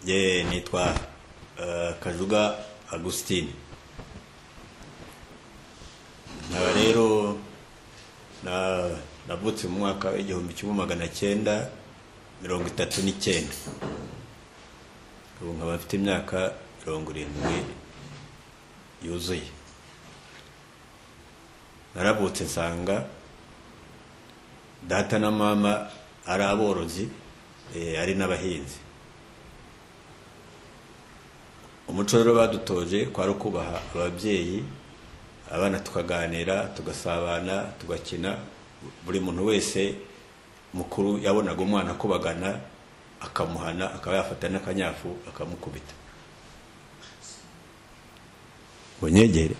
ye nitwa kajuga agusitine nkaba rero navutse mu mwaka w'igihumbi kimwe magana cyenda mirongo itatu n'icyenda ubu nkaba mfite imyaka mirongo irindwi yuzuye naravutse nsanga data na mama ari aborozi eh, ari n'abahinzi umuco rero badutoje kwari ukubaha ababyeyi abana tukaganira tugasabana tugakina buri muntu wese mukuru yabonaga umwana akubagana akamuhana akaba yafata n'akanyafu akamukubita ngo nyegere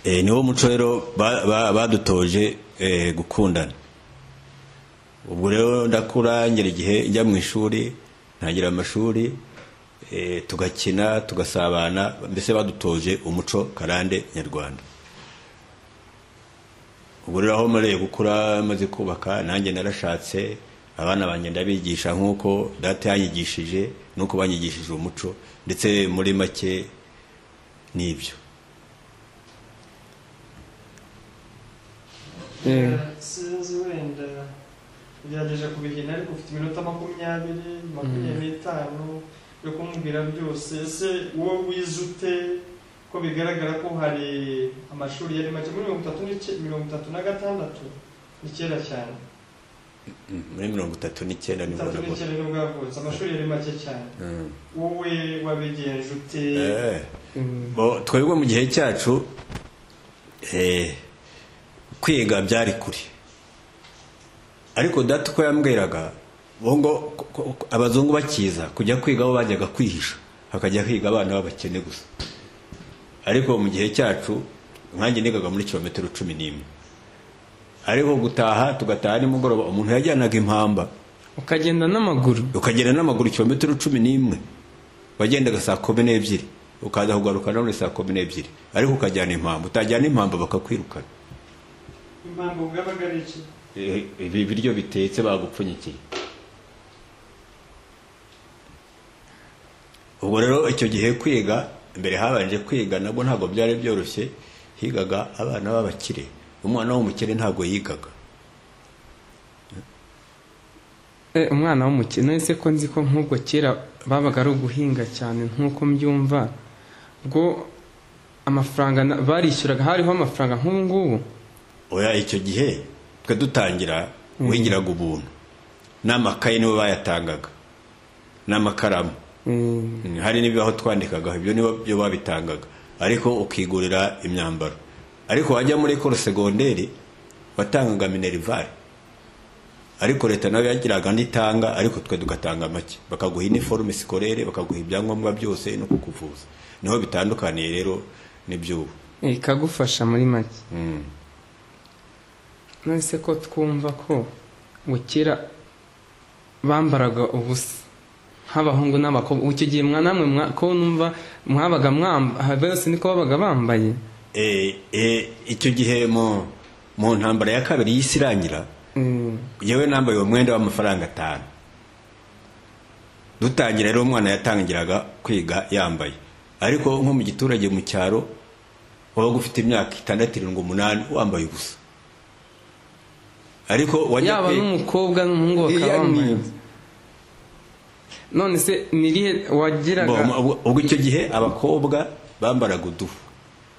Eh, niwo muco rero ba- ba- badutoje eh, gukundana ubwo rero ndakura ngera igihe njya mu ishuri ntangira amashuri eh, tugakina tugasabana mbese badutoje umuco karande nyarwanda ubwo rero aho mmereye gukura maze kubaka nanjye narashatse abana banjye ndabigisha nk'uko data yanyigishije n'uko banyigishije umuco ndetse muri make n'ibyo sinzi wenda ugerageje kubihina ariko ufite iminota makumyabiri makumyabiri n'itanu yo kumubwira byose ese wowe wize ute ko bigaragara ko hari amashuri yari make muri mirongo itatu n'icyenda mirongo itatu na gatandatu ni kera cyane muri mirongo itatu n'icyenda nibwo itatu nabwo n'icyenda nibwo yavutse amashuri yari make cyane Mm. wowe wabigenje ute Eh. Bo- twebwe mu gihe cyacu eh, kwiga byari kure ariko data uko yambwiraga bo ngo ko- ko- ko- abazungu bakiza kujya kwiga bo bajyaga kwihisha hakajya higa abana b'abakene gusa ariko mu gihe cyacu nkanjye nigaga muri kilometero cumi n'imwe ariko gutaha tugataha nimugoroba umuntu yajyanaga impamba ukagenda n'amaguru ukagenda n'amaguru kilometero cumi n'imwe wagendaga saa kumi n'ebyiri ukaza kugaruka nanone saa kumi n'ebyiri ariko ukajyana impamvu utajyana impamvu bakakwirukana impamvu bwabaga ari iki Eh, ibi biryo bitetse bagupfunyikiye ubwo rero icyo gihe kwiga mbere habanje kwiga nabwo ntabwo byari byoroshye higaga abana b'abakire umwana w'umukire ntabwo yigaga Eh, umwana w'umukene ese ko nzi ko nk'ubwo kera babaga ari uguhinga cyane nk'uko mbyumva ubwo amafaranga na- barishyuraga hariho amafaranga nk'ubu ngubu oya icyo gihe twe dutangira wigiraga ubuntu n'amakaye nibo bayatangaga n'amakaramu Eh, Mm, hari n'ibibaho twandikagaho ibyo nibo byo babitangaga ariko ukigurira imyambaro ariko wajya muri ekoro segonderi watangaga minerivare ariko leta nayo yagiraga n'itanga ariko twe tugatanga make bakaguha iniforume sikorere bakaguha ibyangombwa byose no kukuvuza niho bitandukaniye rero n'iby'ubu eh, ikagufasha muri make Mm. nonese ko twumva ko ngo kera bambaraga ubusa nk'abahungu n'abakobwa ubu icyo gihe mwa namwe mwa- ko numva mwabaga mwamba aha bose niko babaga bambaye Eh, eh, icyo gihe mu mu ntambara ya kabiri y'isi irangira Eh, yewe nambaye uwo mwenda w'amafaranga atanu dutangira rero umwana yatangiraga kwiga yambaye ariko nko mu giturage mu cyaro wabaga ufite imyaka itandatu irindwi umunani wambaye ubusa ariko wajya yaba kwiga n'umukobwa n'umuhungu bakaba Iya, bambaye ni- none se ni irihe wagiraga Bo, ubwo- ubwo icyo gihe abakobwa bambaraga uduhu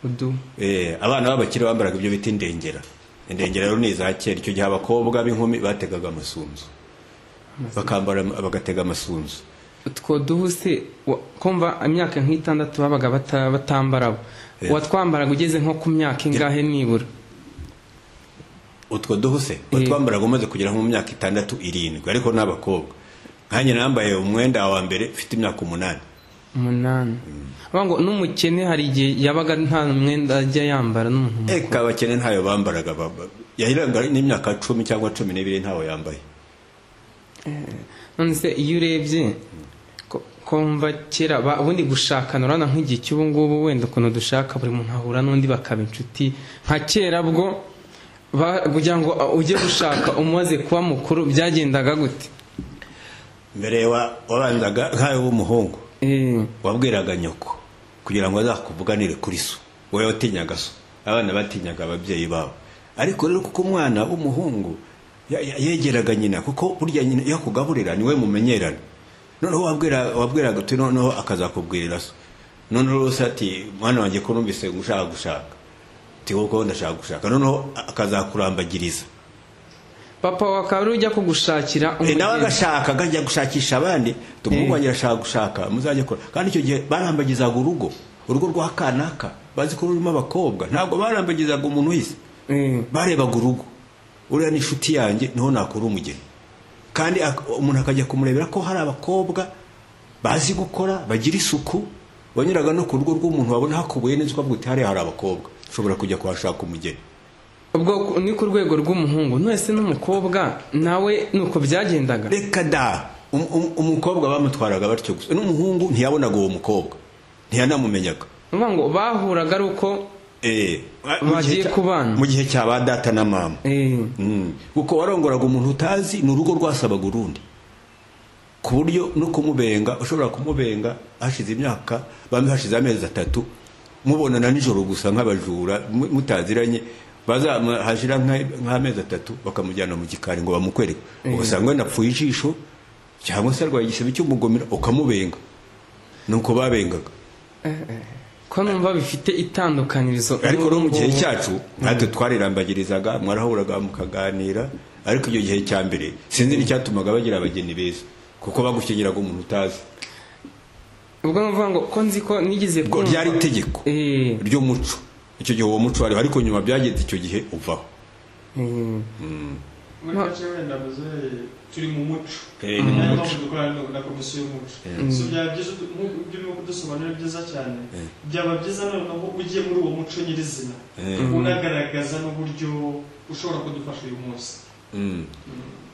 udu Eh, abana b'abakire bambaraga ibyo bita indengera indengera rero ni iza kera icyo gihe abakobwa b'inkumi bategaga amasunzu bakambara bagatega amasunzu utwo duhu se wa- kumva imyaka nk'itandatu babaga bata- batambara bo. Eh. watwambaraga ugeze nko ku myaka ingahe nibura utwo duhuse utwambaraga umaze kugera nko mu myaka itandatu irindwi ariko n'abakobwa nkanjye nambaye umwenda wa mbere ufite imyaka umunani umunani Bavuga ngo n'umukene hari igihe yabaga nta mwenda ajya yambara n'umuhungu eka abakene ntayo bambaraga baba- yahiraga n'imyaka cumi cyangwa cumi n'ibiri ntawe yambaye none se iyo urebye ko- kumva kera ba- ubundi gushakana urabona nk'igihe cy'ubu ngubu wenda ukuntu dushaka buri muntu ahura n'undi bakaba inshuti nka kera bwo ba- kugira ngo uh, ujye gushaka umaze kuba mukuru byagendaga gute mbere wa- wabanzaga nk'ayo w'umuhungu Eh, wabwiraga nyoko kugira ngo azakuvuganire kuri so wowe watinyaga so abana batinyaga ababyeyi babo ariko rero kuko umwana w'umuhungu ya- ya- yegeraga nyina kuko burya nyina iyo akugaburira niwe mumenyerana noneho wabwira- wabwiraga uti noneho akazakubwirira so noneho rero se ati mwana wanjye ko numvise ushaka gushaka uti kuko ndashaka gushaka noneho akazakurambagiriza papa wawe akaba ariwe ujya kugushakira Eh, nawe umugeni. agashaka akajya gushakisha abandi tumuhungu wanjye arashaka gushaka muzajye kora kandi icyo gihe barambagizaga urugo urugo rwa kanaka bazi ko rurimo abakobwa ntabwo barambagizaga umuntu wese Eh, barebaga urugo uriya ni inshuti yanjye niho nakura umugeni kandi ak- umuntu akajya kumurebera ko hari abakobwa bazi gukora bagira isuku wanyuraga no ku rugo rw'umuntu wabona hakubuye neza ukavuga uti hariya hari abakobwa ushobora kujya kuhashaka umugeni ubwo ku- ni ku rwego rw'umuhungu nonese n'umukobwa nawe nuko byagendaga reka da Um- um- umukobwa bamutwaraga batyo gusa n'umuhungu ntiyabonaga uwo mukobwa ntiyanamumenyaga uvuga ngo bahuraga ari uko Eh, ah, mu Bagiye gihe cya- kubana. mu gihe cya ba data na mama eh, Mm. kuko warongoraga umuntu utazi ni urugo rwasabaga urundi ku buryo no kumubenga ushobora kumubenga hashize imyaka bamwe hashize amezi atatu mubonana nijoro gusa nk'abajura mu- mutaziranye bazama- hashira nka- nk'amezi atatu bakamujyana mu gikari ngo bamukwereke ugasanga wenda apfuye ijisho cyangwa se arwaye igisebe cy'umugomera ukamubenga nuko babengaga ko numva bifite itandukanyirizo ariko no mu gihe n'ubu- cyacu natwe twarirambagirizaga mwarahuraga mukaganira ariko icyo gihe cya mbere sinzi n'icyatumaga bagira abageni beza kuko bagukenyeraga umuntu utazi ubwo ni ukuvuga ngo ko nzi ko nigeze ubwo kumva- ryari itegeko Eh, ry'umuco icyo gihe uwo muco wariho ariko nyuma byageze icyo gihe uvaho eh. muri make wenda muzere turi mu muco Eh, ni mu niyo muco. mpamvu dukora no- na komisiyo y'umuco so byaba byiza udu- nk'uko ibyo urimo kudusobanurira byiza cyane Eh. byaba byiza noneho ugiye muri uwo muco nyirizina Eh, unagaragaza n'uburyo ushobora kudufasha uyu munsi mm.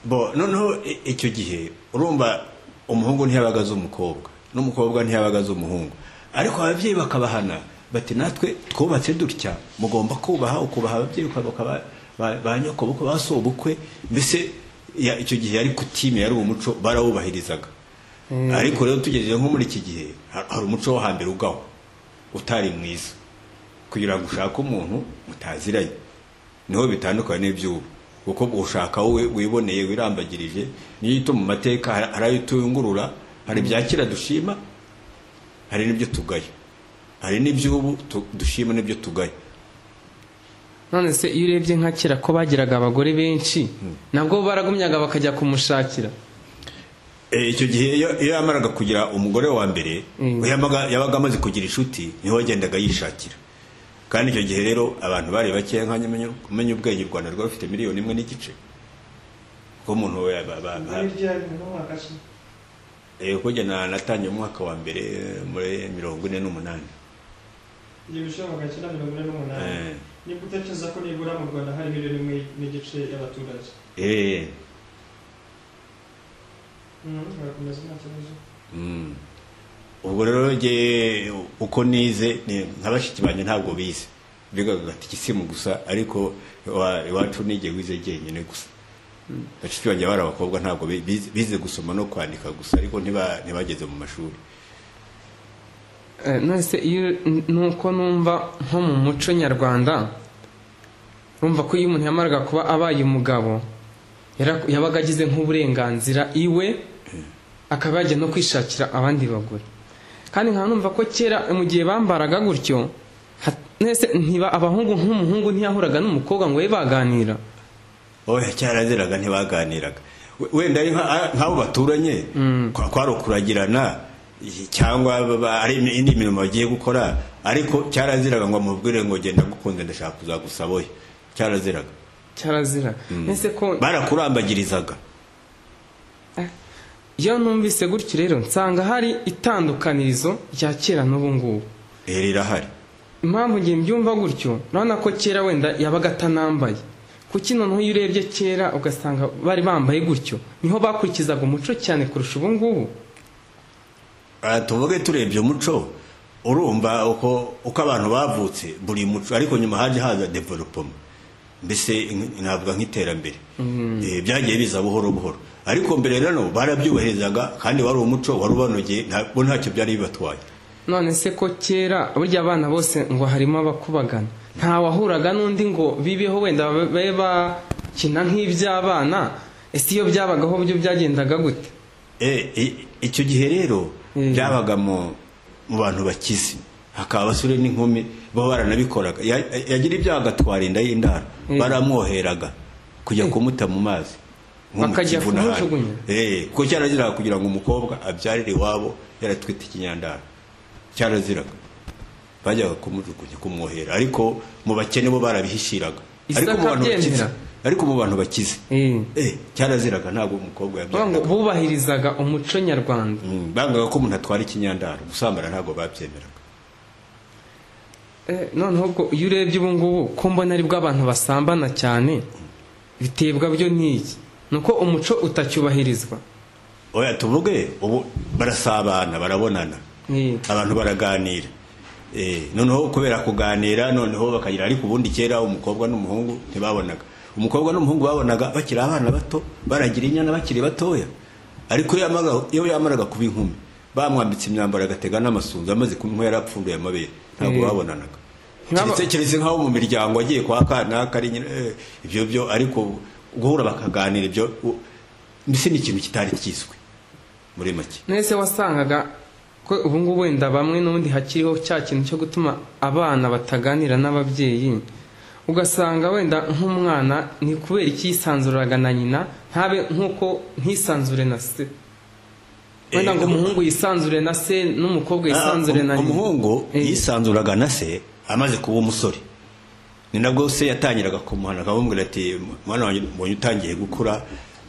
bo noneho i- icyo gihe urumva umuhungu ntiyabaga azi umukobwa n'umukobwa ntiyabaga azi umuhungu ariko ababyeyi bakabahana bati natwe twubatse dutya mugomba kubaha ukubaha ababyeyi ukabuka ba- ba ba nyoko bukwe ba sobukwe mbese ya- icyo gihe yari kutime yari umuco barawubahirizaga ariko rero tugeze nko muri iki gihe ha- hari umuco wo hambere ugaho utari mwiza kugira ngo ushake umuntu mutaziranye niho bitandukanye n'iby'ubu kuko ushaka wowe wiboneye wirambagirije niyo ito mu mateka hari- hari ayo tuyungurura hari ibya kera dushima hari n'ibyo tugaya hari n'iby'ubu tu- dushima n'ibyo tugaya none se iyo urebye nka kera ko bagiraga abagore benshi nabwo baragumyaga bakajya kumushakira Eh, icyo gihe iyo iyo yamaraga kugira umugore wa mbere Mm. yamaga- yabaga amaze kugira inshuti niho yagendaga yishakira kandi icyo gihe rero abantu bari bakeya nka nyamenya- kumenya ubwenge u rwanda rwari rufite miliyoni imwe n'igice kuko umuntu we ba- ba- ba- muri rya bintu mwakashe Eh, kuko njye na- natangiye mu mwaka wa mbere eh, muri mirongo ine n'umunani ibyo bishobora bagakina mirongo ine n'umunani Eh, niba utekereza ko nibura mu rwanda hari miliyoni imwe n'igice y'abaturage eh, Mhm, barakomeza nta kibazo mm. ubwo rero njye uko nize ni- nka bashiki banjye ntabwo bize bigaga gatikisimu gusa ariko iwa- iwacu nige wize jyenyine gusa bashiki banjye bari abakobwa ntabwo bi- bize- bize gusoma no kwandika gusa ariko ntiba- ntibageze mu mashuri Eh, none se iyo nuko numva nko mu muco nyarwanda numva ko iyo umuntu yamaraga kuba abaye umugabo yara- yabaga agize nk'uburenganzira iwe akaba yajya no kwishakira abandi bagore kandi nkaba numva ko kera mu gihe bambaraga gutyo ha- nese ntiba abahungu nk'umuhungu ntiyahuraga n'umukobwa ngo babe baganira oya cyaraziraga ntibaganiraga We- wenda ari nka- nk'abo baturanye kwa- kwari ukuragirana i- cyangwa baba- ari imi- indi mirimo bagiye gukora ariko cyaraziraga ngo amubwire ngo genda gukunze ndashaka kuzagusaba oya cyaraziraga cyarazira nese ko barakurambagirizaga iyo numvise gutyo rero nsanga hari itandukanirizo rya kera n'ubu ngubu Eh, rirahari impamvu ngiye mbyumva gutyo urabona ko kera wenda yabaga atanambaye kuki noneho iyo urebye kera ugasanga bari bambaye gutyo niho bakurikizaga umuco cyane kurusha ubu ngubu Ah, tuvuge turebye umuco urumva uko uko abantu bavutse buri muco ariko nyuma haje haza developoma mbese navuga nk'iterambere Eh, byagiye biza buhoro buhoro ariko mbere rero barabyubahirizaga kandi wari umuco wari ubanogeye ntabwo ntacyo byari bibatwaye none se ko kera burya abana bose ngo harimo abakubagana nta wahuraga n'undi ngo bibeho wenda babe bakina nk'iby'abana ese iyo byabagaho byo byagendaga gute Eh, i- icyo gihe rero byabaga mu mu bantu bakize hakaba abasore n'inkumi bo baranabikoraga Ya- yagira ibyaha agatwara inda y'indaro baramwoheraga kujya kumuta mu mazi nko mu Bakajya Kivu n'ahandi. kumujugunya? Eh, kuko cyaraziraga kugira ngo umukobwa abyarire iwabo yaratwite ikinyandaro cyaraziraga bajyaga kumujugunya kumwohera ariko mu bakene bo barabihishiraga ariko mu Isaka bantu bakize abyemera? ariko mu bantu bakize Eh, Eh, cyaraziraga ntabwo umukobwa bavuga ngo yabyariraga bubahirizaga umuco nyarwanda Mm, bangaga ko umuntu atwara ikinyandaro gusambana ntabwo babyemeraga Eh, noneho ubwo iyo urebye ubu ngubu ko mbona aribwo abantu basambana cyane bitebwa byo n'iki ni uko umuco utacyubahirizwa oya tuvuge ubu barasabana barabonana Eh, abantu baraganira Eh, noneho kubera kuganira noneho bakagira ariko ubundi kera umukobwa n'umuhungu ntibabonaga umukobwa n'umuhungu babonaga bakiri abana bato baragira inyana bakiri batoya ariko iyo yamaraga- iyo yamaraga kuba inkumi bamwambitse imyambaro agatega n'amasunzu amaze kuba inkuba yarapfunduye amabere ntabwo Eh. babonanaga Nk'aba- keretse keretse nk'abo mu miryango agiye kwa kanaka ari nyina eh, ibyo byo ariko guhura bakaganira ibyo u- mbese ni ikintu kitari kizwi muri make nese wasangaga ko ubu ngubu wenda bamwe n'ubundi hakiriho cya kintu cyo gutuma abana bataganira n'ababyeyi ugasanga wenda nk'umwana ni kubera icyisanzuraga na nyina ntabe nk'uko ntisanzure na se wenda Eh, ngo umuhungu yisanzure na se n'umukobwa yisanzure na Ah, um- nyina umuhungu Eh. yisanzuraga na se amaze kuba umusore ni nabwo se yatangiraga kumuhana akamubwira ati mwana wanjye mbonye utangiye gukura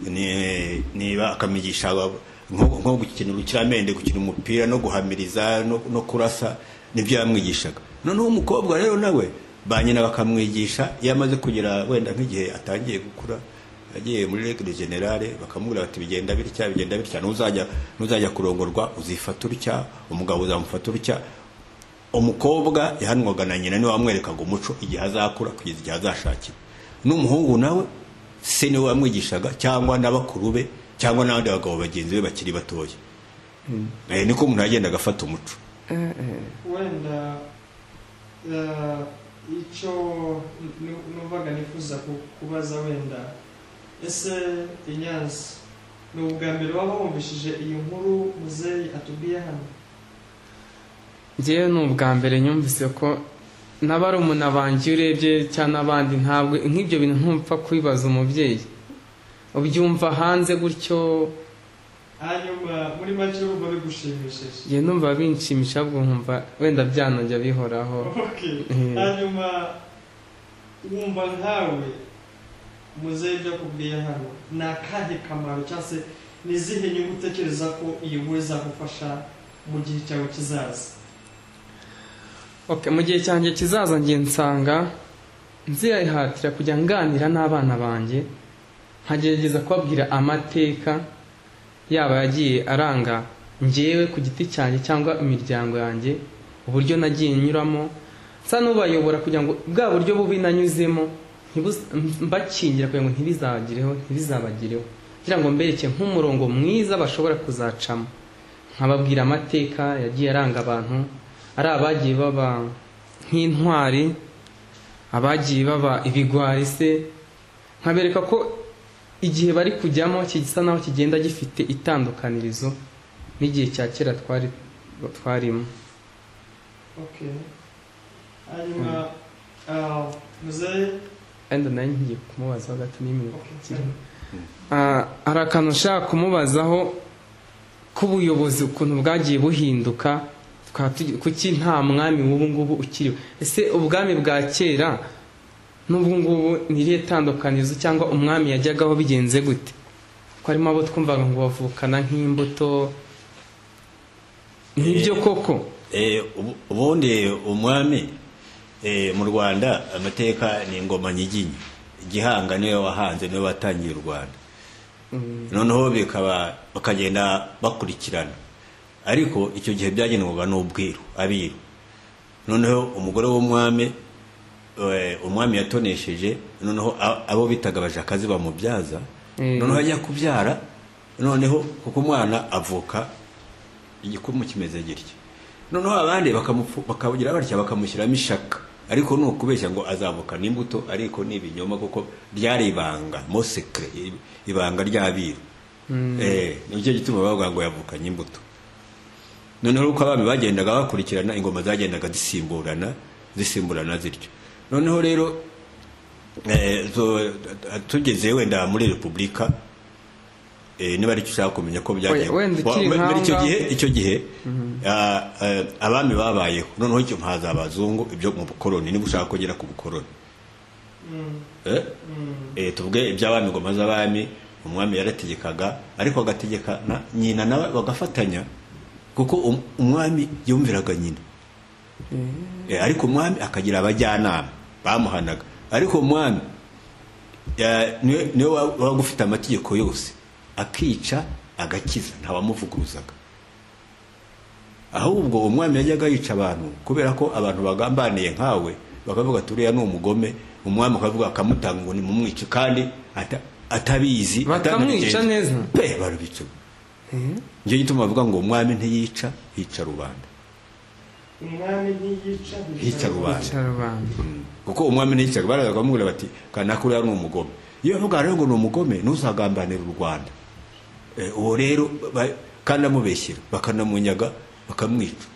ni- niba akamigisha aba- nko nko gukina urukiramende gukina umupira no guhamiriza no, no kurasa nibyo yamwigishaga noneho umukobwa rero nawe ba nyina bakamwigisha iyo amaze kugera wenda nk'igihe atangiye gukura agiye muri regire generale bakamubwira bati bigenda bitya bigenda bitya ntuzajya ntuzajya kurongorwa uzifata utya umugabo uzamufata utya umukobwa yahanwaga na nyina niwe wamwerekaga umuco igihe azakura kugeza igihe azashakira n'umuhungu nawe se niwe wamwigishaga cyangwa n'abakuru be cyangwa n'abandi bagabo bagenzi be bakiri batoya Eh, niko umuntu yagendaga afata umuco wenda eh, icyo nu- numvaga nifuza ku- kubaza wenda ese inyanza ni ubwa mbere waba wumvishije iyi nkuru muzeyi atubwiye hano ngewe ni ubwa mbere nyumvise ko n'abarumuna banjye iyo urebye cyangwa n'abandi ntabwo nk'ibyo bintu ntumva kubibaza umubyeyi ubyumva hanze gutyo hanyuma muri make urumva bigushimishije njye numva binshimisha ahubwo nkumva wenda byanajya bihoraho Okay. Mm. hanyuma wumva nkawe muzeyi ibyo akubwiye hano ni akahe kamaro cyangwa se ni izihe nyungu utekereza ko iyi nkuru izagufasha mu gihe cyawe kizaza Okay, mu gihe cyanjye kizaza ngiye nsanga nzihatira kujya nganira n'abana banjye nkagerageza kubabwira amateka yaba yagiye aranga ngewe ku giti cyanjye cyangwa imiryango yanjye uburyo nagiye nyuramo nsa n'ubayobora kugira ngo bwa buryo bubi nanyuzemo ntibuz- mbakingira kugira ngo ntibizagireho ntibizabagireho kugira ngo mbereke nk'umurongo mwiza bashobora kuzacamo nkababwira amateka yagiye aranga abantu ari abagiye baba nk'intwari abagiye baba ibigwari se nkabereka ko igihe bari kujyamo gisa naho kigenda gifite itandukanirizo n'igihe cya kera twari twarimo Okay. Hanyuma ah, muzehe wenda nawe ngiye kumubaza hagati n'iminota Okay. ikiri Ah, hari akantu nshaka kumubazaho k'ubuyobozi ukuntu bwagiye buhinduka tukaba tugi- kuki nta mwami w'ubu ngubu ukiriho ese ubwami bwa kera n'ubu ngubu ni irihe tandukanizo cyangwa umwami yajyagaho bigenze gute ko harimo abo twumvaga ngo bavukana nk'imbuto nk'ibyo koko Eh, ubu- ubundi umwami eh, mu rwanda amateka ni ingoma nyiginya gihanga niwe wahanze niwe watangiye u rwanda noneho bikaba bakagenda bakurikirana ariko icyo gihe byagenwaga n'ubwiru abiru noneho umugore w'umwami eh, umwami yatonesheje noneho a- abo bitaga abajakazi bamubyaza noneho ajya kubyara noneho kuko umwana avuka igikumu kimeze gitya noneho abandi bakamufu- bakagira batya bakamushyiramo ishaka ariko ni ukubeshya ngo azavuka n'imbuto ariko ni ibinyoma kuko ryari ibanga mosekre ibanga ry'abiru eh nicyo gituma bavuga ngo yavukanye imbuto noneho uko abami bagendaga bakurikirana ingoma zagendaga zisimburana zisimburana zityo noneho rero eh, zo- tugeze wenda muri repubulika eh, niba aricyo ushaka kumenya ko byagenze wenda ukiri muri icyo nk'aho gihe icyo gihe ah, eh, abami babayeho noneho icyo haza abazungu ibyo mu bukoroni niba ushaka kugera ku bukoroni eh? eh, tuvuge iby'abami ngoma z'abami umwami yarategekaga ariko agategeka na nyina nawe bagafatanya kuko um- umwami yumviraga nyina eh, ariko umwami akagira abajyanama bamuhanaga ariko umwami ya- niwe niwe wa- wabaga ufite amategeko yose akica agakiza ntawamuvuguruzaga ahubwo umwami yajyaga yica abantu kubera ko abantu bagambaniye nkawe bakavuga ati uriya ni umugome umwami akavuga akamutanga ngo nimumwice kandi ata- atabizi Bakamwica atanabigenza. neza? pe barubica nicyo gituma bavuga ngo umwami ntiyica hica rubanda umwami ntiyica hica rubanda Cyarubanda. kuko umwami ntiyicaga baraza bakamubwira bati kanaka uriya ni umugome iyo bavuga rero ngo ni umugome ntuzagambanira u rwanda Eh, uwo rero ba- kandi amubeshyira bakanamunyaga bakamwica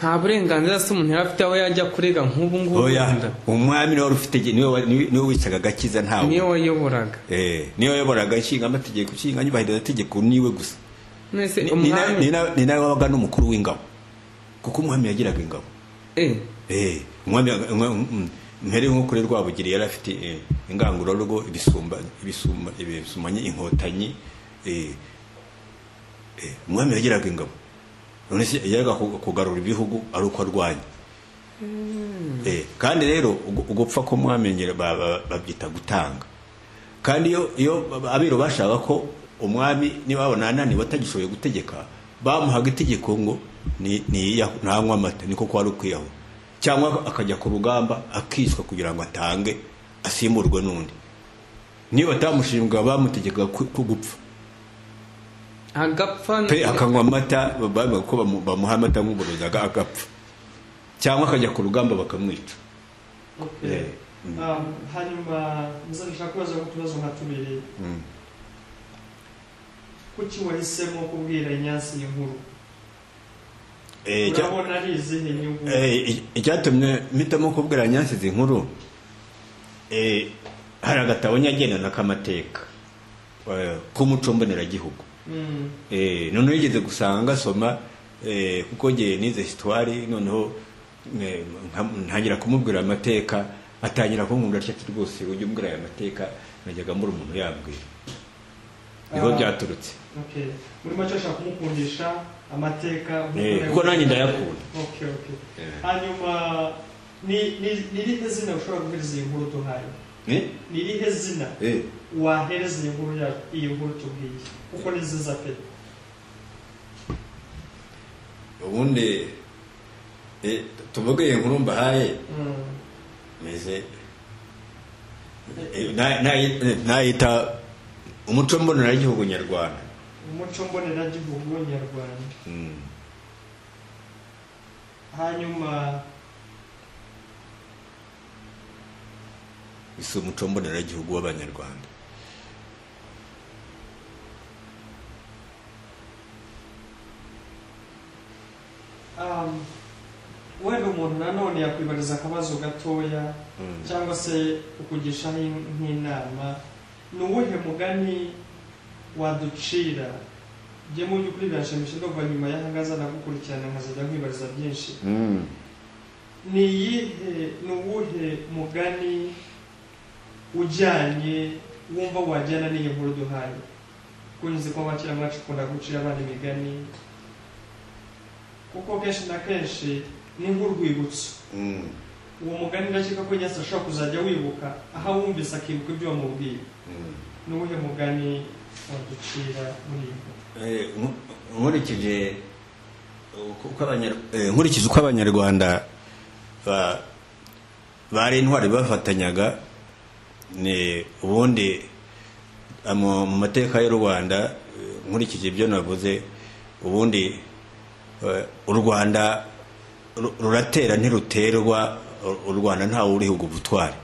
nta burenganzira se umuntu yari afite aho yajya kurega nk'ubu ngubu oya umwami niwe wari ufite niwe wa- niwe niwe wicaga agakiza niyo ntawe wayoboraga Eh, niwe wayoboraga inshinga amategeko inshinga nyubahiriza amategeko niwe gusa mwese Ni- ni na- ni umwami na- ni nawe wabaga n'umukuru w'ingabo kuko umwami yagiraga ingabo Eh, Eh, umwami mpere nk'ukuri rwabugiri yari afite eh, ingangururugo ibisumba ibisumba ibisumanye inkotanyi eh, eh, umwami yagiraga ingabo none se yajyaga ku- kugarura ibihugu ari uko arwanya Eh, kandi rero ugu- ugupfa k'umwami nyine ba- ba- babyita gutanga kandi iyo iyo abiru bashaka ko umwami niba babona ananiwe atagishoboye gutegeka bamuhaga itegeko ngo ni- niyiyahu- ntanywe amata niko kwari ukwiyahu cyangwa akajya ku rugamba akicwa kugira ngo atange asimburwe n'undi niba batamushinga bamutegekaga ku ku gupfa agapfa pe akanywa amata bavuga ko bamu- bamuha amata nk'uburozaga agapfa cyangwa akajya ku rugamba bakamwica Okay. Um, hanyuma nzashaka kubaza ku tubazo nka tubiri Mm. kuki wahisemo kubwira inyansi iyi nkuru Eh, cya- urabona ari izihe nyungu Eh, i- icyatumye mpitamo kubwira nyansizi inkuru eh, hari agatabo nyagendana k'amateka eh, k'umuco mboneragihugu Mm, Eh, noneho yigeze gusanga gasoma eh, kuko ngiye nize histoire noneho eh, nka- ntangira kumubwira amateka atangira kunkunda atya ati rwose ujya umbwira aya mateka najyaga mbura umuntu yambwira niho Ah. byaturutse okay muri make ashaka kumukundisha amateka Eh, kuko nanjye ndayakunda okay okay Eh. hanyuma ni ni- ni irihe zina ushobora kubwiriza iyi nkuru duhaye Eh, ni irihe zina eh. wahereza iyi nkuru yacu iyi nkuru tubwiye kuko ni nziza pe ubundi eh, tuvuge iyi nkuru mbahaye Mm. meze eh, na- na- nayita umuco mboneragihugu nyarwanda umuco mboneragihugu nyarwanda Mm. hanyuma si umuco mboneragihugu w'abanyarwanda um, wenda umuntu nanone yakwibariza akabazo gatoya cyangwa se ukugishaho in- nk'inama ni uwuhe mugani waducira njye mu by'ukuri biranshimisha ndumva nyuma y'ahangaza nagukurikirana nkazajya nkwibariza byinshi Mm. ni iyihe ni uwuhe mugani ujyanye wumva wajyana n'iyi nkuru duhaye kuko nzi ko abakira mwacu ukunda gucira abana imigani kuko kenshi na kenshi ni nk'urwibutso Mm. uwo mugani ndakeka ko nyasi ashobora kuzajya wibuka aho awumvise akibuka ibyo wamubwiye Mm. ni uwuhe mugani waducira muri iyi nkuru Eh, nku- nkurikije uko- uko abanyar- eh, nkurikije uko abanyarwanda ba- bari intwari bafatanyaga ni ubundi mu mu mateka y'u rwanda eh, nkurikije ibyo navuze ubundi eh, u rwanda ru- ruratera ntiruterwa u- u rwanda ntawe urihuga ubutwari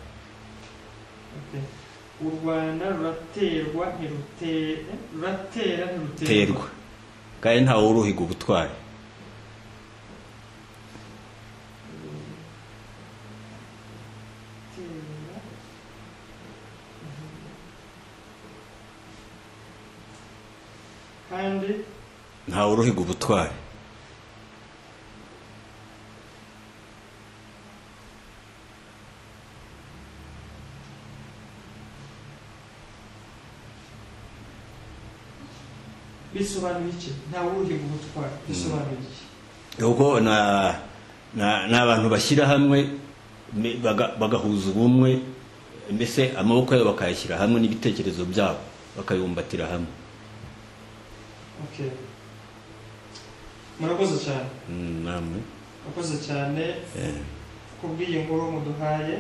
Okay. u rwanda ruraterwa ntirutera ruratera ntiruterwa terwa kandi ntawe uruhiga ubutwari Terwa. kandi ntawe uruhiga ubutwari bisobanuye iki ntawe uruhiga ubutwari bisobanuye iki kuko na na- ni abantu bashyira hamwe me- baga- bagahuza ubumwe mbese amaboko yabo bakayashyira hamwe n'ibitekerezo byabo bakayumbatira hamwe okay murakoze cyane Mm, namwe murakoze cyane Eh, kubw'iyi nkuru muduhaye